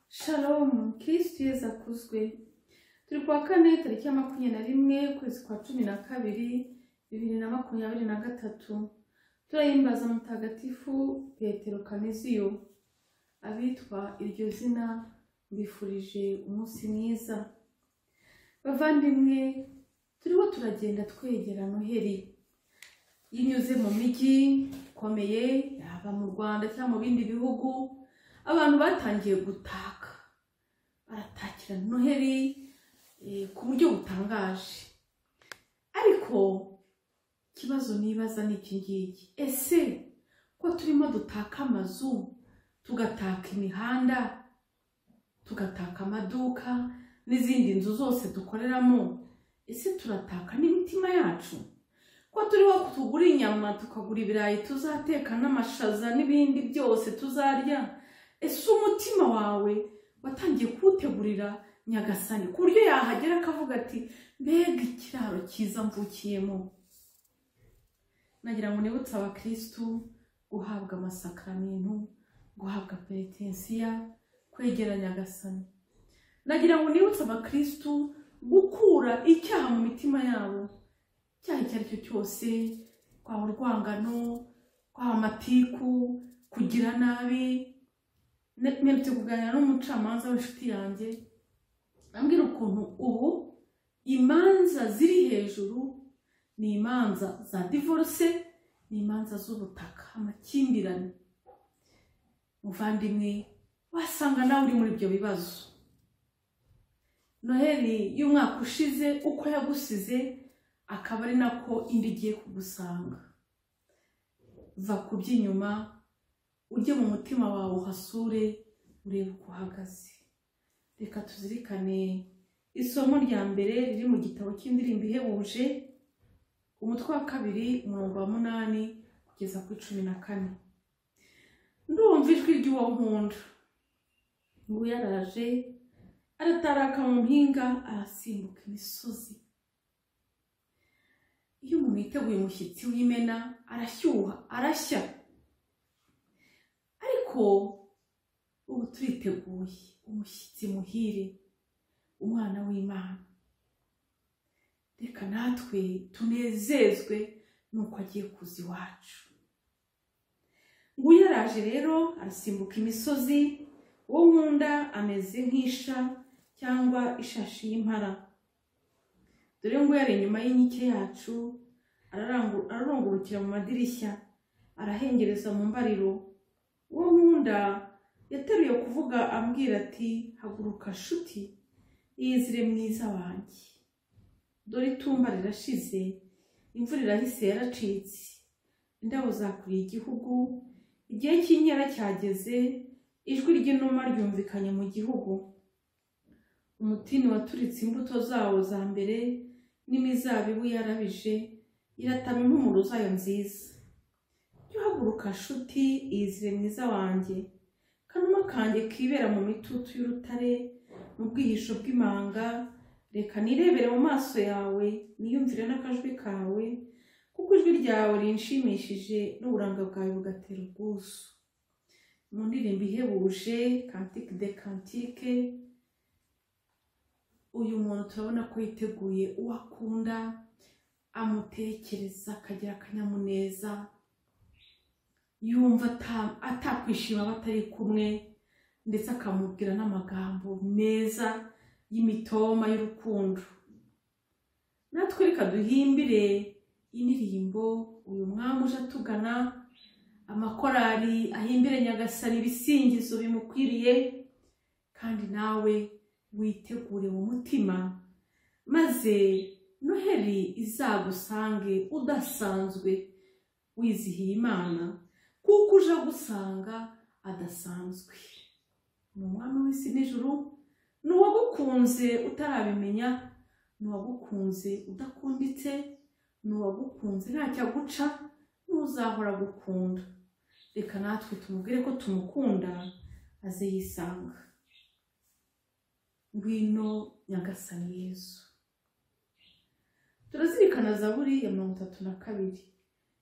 Shalom, Kristo Yesu akuzwe. Turi ku wa kane tariki ya makumyabiri na rimwe ukwezi kwa cumi na kabiri bibiri na makumyabiri na gatatu. Turahimbaza mutagatifu Petero Kaneziyo. Abitwa iryo zina mbifurije umunsi mwiza. Bavandimwe, turiho turagenda twegera Noheli. Yinyuze mu mijyi ikomeye, yaba mu Rwanda cyangwa mu bindi bihugu, abantu batangiye gutaka baratakira noheri eh, ku buryo butangaje ariko ikibazo nibaza ni iki ngiki ese ko turimo dutaka amazu tugataka imihanda tugataka amaduka n'izindi nzu zose dukoreramo ese turataka n'imitima yacu ko turiho tugura inyama tukagura ibirayi tuzateka n'amashaza n'ibindi byose tuzarya ese umutima wawe watangiye kuwutegurira nyagasani ku buryo yahagera akavuga ati mbega ikiraro cyiza mvukiyemo nagira ngo nibutse abakirisitu guhabwa amasakaramentu guhabwa peretensiya kwegera nyagasani nagira ngo nibutse abakirisitu gukura icyaha mu mitima yabo icyaha icyo ari cyo cyose twaba urwangano twaba amatiku kugira nabi Ne- mperutse kuganira n'umucamanza w'inshuti yanjye ambwira ukuntu ubu imanza ziri hejuru ni imanza za divorce ni imanza z'ubutaka amakimbirane muvandimwe wasanga nawe uri muri ibyo bibazo noheli y'umwaka ushize uko yagusize akaba ari nako indi igiye kugusanga va ku by'inyuma ujye mu mutima wawe uhasure urebe uko uhagaze reka tuzirikane isomo rya mbere riri mu gitabo cy'indirimbo ihebuje umutwe wa kabiri umurongo wa munani kugeza kuri cumi na kane ndumva ijwi ry'uwo nkunda nguyu yaraje arataraka mu mpinga arasimbuka imisozi iyo umuntu yiteguye umushyitsi w'imena arashyuha arashya ariko ubu turiteguye umushyitsi muhire umwana w'imana reka natwe tunezezwe nuko agiye kuza iwacu ngo yaraje rero arasimbuka imisozi uwo nkunda ameze nk'isha cyangwa ishashi y'impara dore ngo yari inyuma y'inkike yacu ararangu- ararungurukira mu madirishya arahengereza mu mbariro uwo nkunda yateruye kuvuga ambwira ati haguruka shuti yizire mwiza wanjye dore itumba rirashize imvura irahise yaracitse indabo zakuriye igihugu igihe cy'inkera cyageze ijwi ry'inuma ryumvikanye mu gihugu umutini waturitse imbuto zawo za mbere n'imizabibu yarabije iratama impumuro zayo nziza jya uhaguruka nshuti iyizire mwiza wanjye kanuma kanjye kibera mu mitutu y'urutare mu bwihisho bw'imanga reka nirebere mu maso yawe niyumvire n'akajwi kawe kuko ijwi ryawe rinshimishije n'uburanga bwawe bugatera ubwuzu mu ndirimbo ihebuje kantike de kantike uyu muntu turabona ko yiteguye uwo akunda amutekereza akagira akanyamuneza yumva ata- atakwishima aba atari kumwe ndetse akamubwira n'amagambo meza y'imitoma y'urukundo natwe reka duhimbire indirimbo uyu mwami uje atugana amakorari ahimbire nyagasani ibisingizo bimukwiriye kandi nawe witegure mu mutima maze noheri izagusange udasanzwe wizihiye imana kuko uje agusanga adasanzwe ni umwami w'isi n'ijuru ni uwagukunze utarabimenya ni uwagukunze udakunditse ni uwagukunze ntacyo aguca n'uzahora agukunda reka natwe tumubwire ko tumukunda aze yisanga ngwino nyagasani yesu turazirikana zaburi ya mirongo itatu na kabiri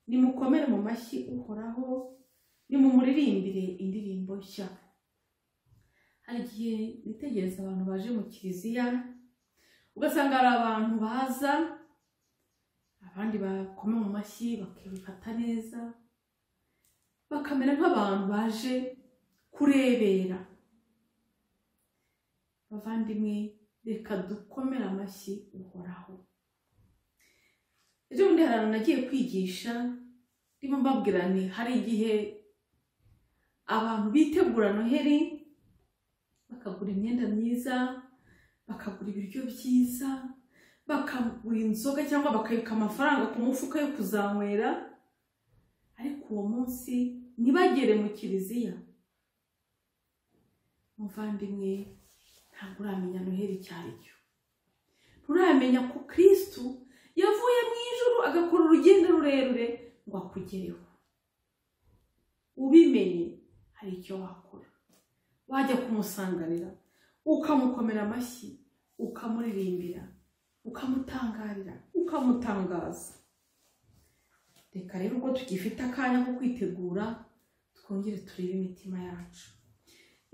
nimukomere mu mashyi uhoraho nimumuririmbire indirimbo nshya hari igihe nitegereza abantu baje mu kiliziya ugasanga hari abantu baza abandi bakoma mu mashyi bakifata neza bakamera nk'abantu baje kurebera bavandimwe reka dukomere amashyi uhoraho ejo bundi hari abantu nagiye kwigisha ndimo mbabwira nti hari igihe abantu bitegura noheri bakagura imyenda myiza bakagura ibiryo byiza bakagura inzoga cyangwa bakabika amafaranga ku mufuka yo kuzanywera ariko uwo munsi ntibagere mu kiliziya muvandimwe ntabwo uramenya noheri icyo ari cyo nturamenya ko kirisitu yavuye mu ijoro agakora urugendo rurerure ngo akugereho ubimenye hari icyo wakora wajya kumusanganira ukamukomera amashyi ukamuririmbira ukamutangarira ukamutangaza reka rero ubwo tugifite akanya ko kwitegura twongere turebe imitima yacu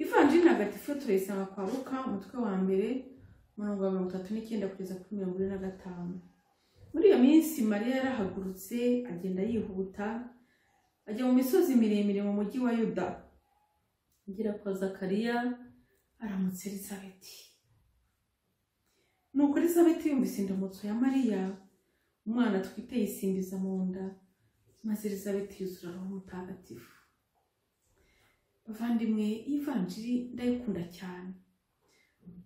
ivanjiri ntagatifu turayisanga kwa ruka umutwe wa mbere umurongo wa mirongo itatu n'icyenda kugeza kuri mirongo ine na gatanu muri iyo minsi mariya yarahagurutse agenda yihuta ajya mu misozi miremire mu mujyi wa yuda agera kwa zakariya aramutse elizabeti nuko elizabeti yumvise indamutso ya mariya umwana atwite yisimbiza mu nda maze elizabeti yuzura roho mutagatifu bavandimwe ivanjiri ndayikunda cyane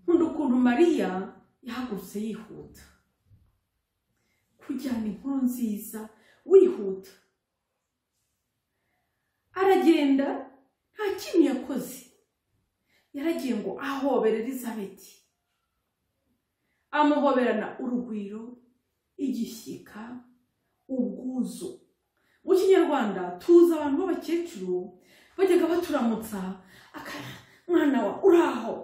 nkunda ukuntu mariya yahagurutse yihuta kujyana inkuru nziza wihuta aragenda nta kintu yakoze yaragiye ngo ahobere elizabeti amuhoberana urugwiro igishyika ubwuzu mu kinyarwanda tuzi abantu b'abakecuru bajyaga baturamutsa mwana wa uraho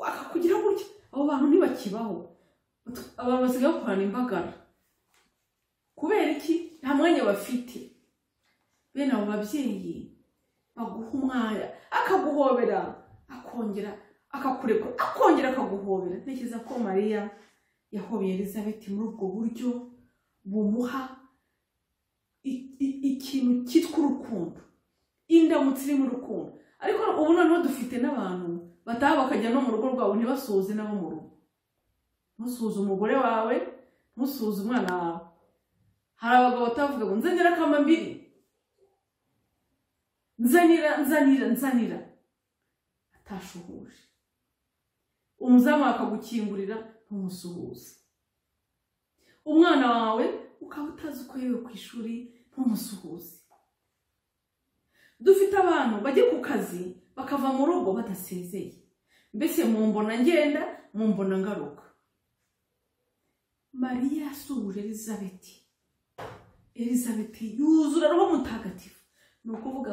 akakugira gutya abo bantu ntibakibaho abantu basigaye bakorana imbagara kubera iki nta mwanya bafite bene abo babyeyi baguha umwanya akaguhobera akongera akakureka akongera akaguhobera ntekereza ko mariya yahobeye elizabeth muri ubwo buryo bumuha ikintu cyitwa urukundo indamutsi iri mu rukundo ariko ubu noneho dufite n'abantu bataha bakajya no mu rugo rwabo ntibasuhuze nabo mu rugo ntusuhuze umugore wawe ntusuhuze umwana wawe hari abagabo batavuga ngo nzanira akama mbiri nzanira nzanira nzanira atashuhuje umuzamu akagukingurira ntumusuhuze umwana wawe ukaba utazi uko yewe ku ishuri ntumusuhuze dufite abantu bajya ku kazi bakava mu rugo badasezeye mbese mu mbona ngenda mu mbona ngaruka mariya yasuhuje elizabeti elizabeti yuzura roho mutagatifu ni ukuvuga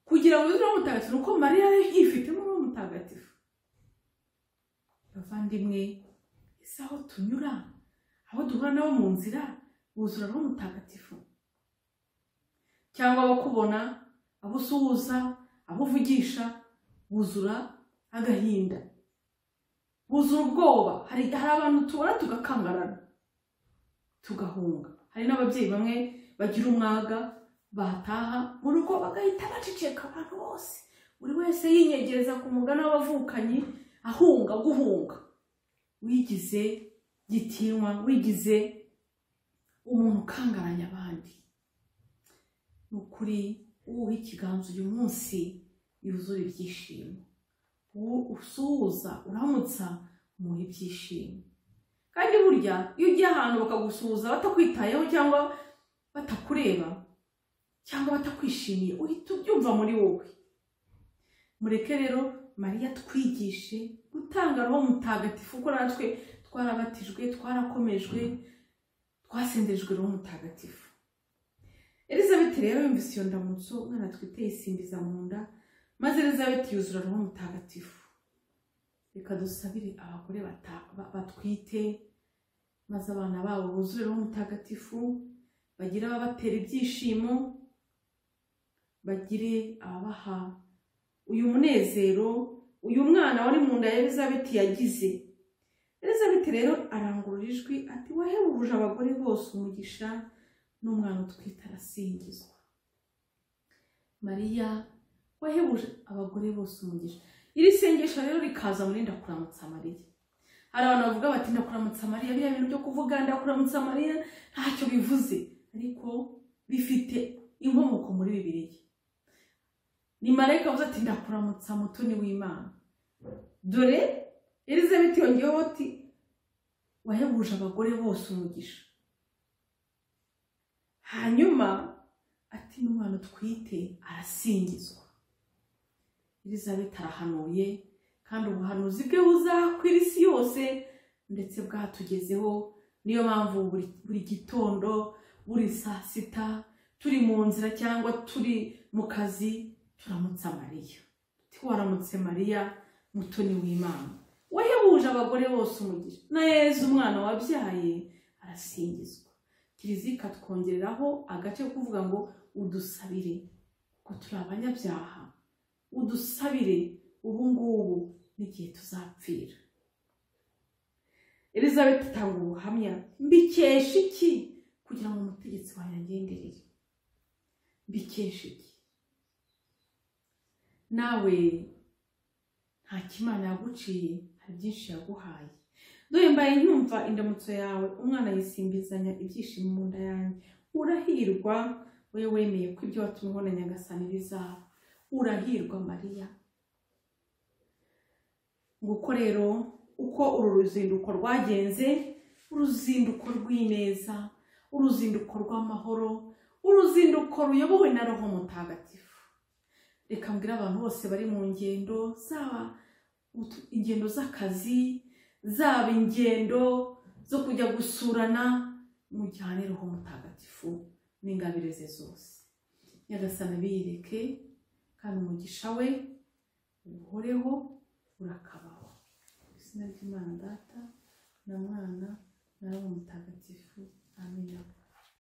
kugira ngo yuzure roho mutagatifu ni uko mariya yari yifitemo roho mutagatifu bavandimwe ese aho tunyura aho duhura nabo mu nzira buzura roho mutagatifu cyangwa abakubona abo usuhuza abo uvugisha buzura agahinda buzura ubwoba hari abantu tubona tugakangarana tugahunga hari n'ababyeyi bamwe bagira umwaga bataha mu rugo bagahita baceceka abantu bose buri wese yinyegereza ku mugana w'abavukanyi ahunga guhunga wigize gitinywa wigize umuntu ukangaranya abandi ni ukuri uwuha ikiganza uyu munsi yuzura ibyishimo uwo usuhuza uramutsa umuha ibyishimo kandi burya iyo ugiye ahantu bakagusuhuza batakwitayeho cyangwa batakureba cyangwa batakwishimiye uhita ubyumva muri wowe mureke rero mariya twigishe gutanga roho mutagatifu kuko natwe twarabatijwe twarakomejwe twasendejwe roho mutagatifu elizabeth rero yumvise iyo ndamutso umwana atwite yisimbiza mu nda maze elizabeth yuzura roho mutagatifu reka dusabire abagore batwite maze abana babo buzure roho mutagatifu bagire ababatera ibyishimo bagire ababaha uyu munezero uyu mwana wari mu nda ya elizabeth yagize elizabeth rero arangurura ijwi ati wahebuje abagore bose umugisha n'umwana utwite arasingizwa mariya wahebuje abagore bose umugisha iri sengesho rero rikaza muri ndakuramutsa mariya hari abantu bavuga bati ndakuramutsa mariya biriya bintu byo kuvuga ndakuramutsa mariya ntacyo bivuze ariko bifite inkomoko muri bibiriya ni marayika wavuze ati ndakuramutsa mutoni w'imana dore elizabeth yongeyeho ati wahebuje abagore bose umugisha hanyuma ati n'umwana utwite arasingizwa elizabeth arahanuye kandi ubuhanuzi bwe buzakwira isi yose ndetse bwatugezeho niyo mpamvu buri- buri gitondo buri saa sita turi mu nzira cyangwa turi mu kazi turamutsa mariya tuti waramutse mariya mutoni w'imana wahebuje abagore bose umugisha na yezu umwana wabyaye arasingizwa kiliziya ikatwongereraho agace ko kuvuga ngo udusabire kuko turi abanyabyaha udusabire ubu ngubu n'igihe tuzapfira elizabeth itanga ubuhamya mbikesha iki kugira ngo umutegetsi wawe yangenderere mbikesha iki nawe nta kimana yaguciye hari byinshi yaguhaye dore mbaye nkumva indamutso yawe umwana yisimbizanya ibyishimo mu nda yanjye urahirwa wowe wemeye ko ibyo watumwe ubona nyagasani bizaba urahirwa mariya nguko rero uko uru ruzinduko rwagenze uruzinduko rw'ineza uruzinduko rw'amahoro uruzinduko ruyobowe na roho mutagatifu reka mbwire abantu bose bari mu ngendo zaba utu- ingendo z'akazi zaba ingendo zo kujya gusurana mujyane roho mutagatifu n'ingabire ze zose nyagasana biyireke kandi umugisha we uhoreho urakabaho mu izina ry'imana data na mwana na roho mutagatifu amen